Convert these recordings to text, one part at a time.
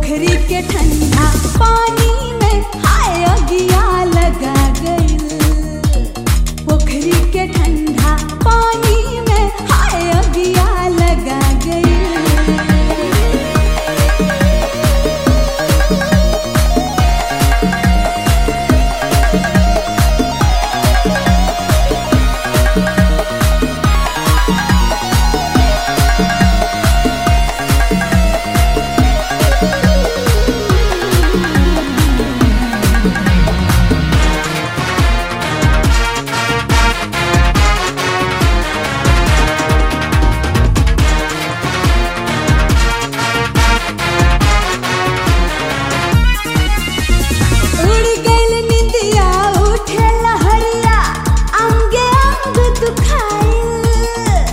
पोखरी के ठंडा पानी में हाय अगिया लगा गइल पोखरी के ठंडा पानी में हाय अगिया लगा गइल उड़ गइल निंदिया उठे लहरिया अंगे अंग दुखाइल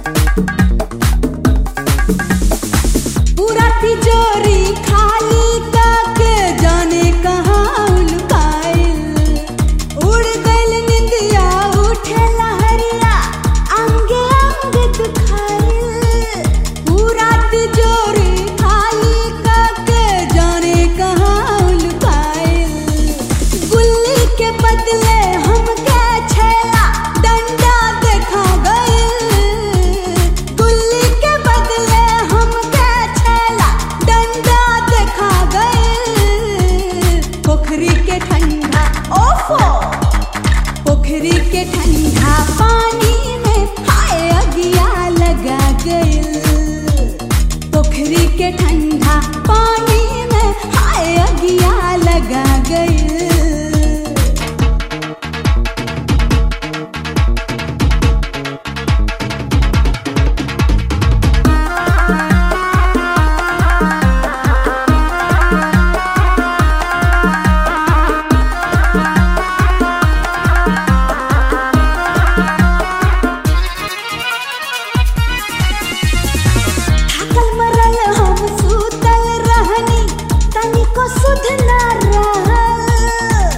पूरा तिजोरी खाली करके जाने कहाँ उलकाइल उड़ गइल निंदिया उठे लहरिया अंगे अंग दुखाइल पूरा तिजोरी खाली करके जाने कहाँ उलकाइल गुल्ली के बदले हमके छेला डंडा देखा गइल गुल्ली के बदले हमके छेला डंडा देखा गइल पोखरी के ठंडा ओफो पोखरी के ठंडा पानी में हाय अगिया लगा गइल पोखरी के ठंडा पानी में हाय अगिया लगा गइल थाकल मरल हम सुतल रहनी तनिको सुध ना रहल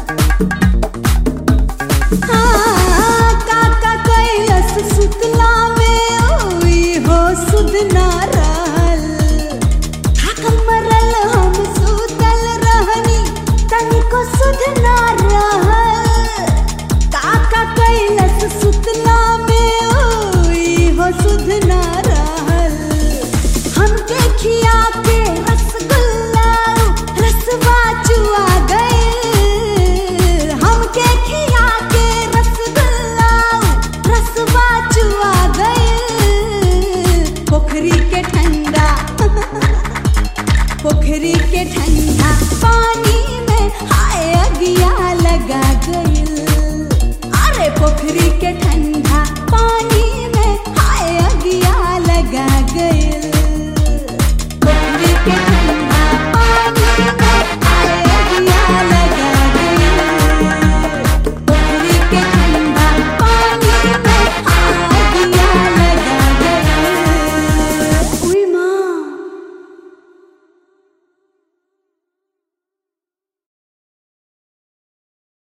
हाँ, काका कैलस सुतला में ओई हो सुध ना रहल थाकल मरल हम सुतल रहनी तनिको सुध ना रहल काका कैलस सुतला में ओई हो सुध ना रहल हमके खिया के रसगुल्ला रसवा चुआ गए हमके खिया के रसगुल्ला रसवा चुआ गए पोखरी के ठंडा पोखरी के ठंडा पानी में हाय अगिया लगा गइल अरे पोखरी के ठंडा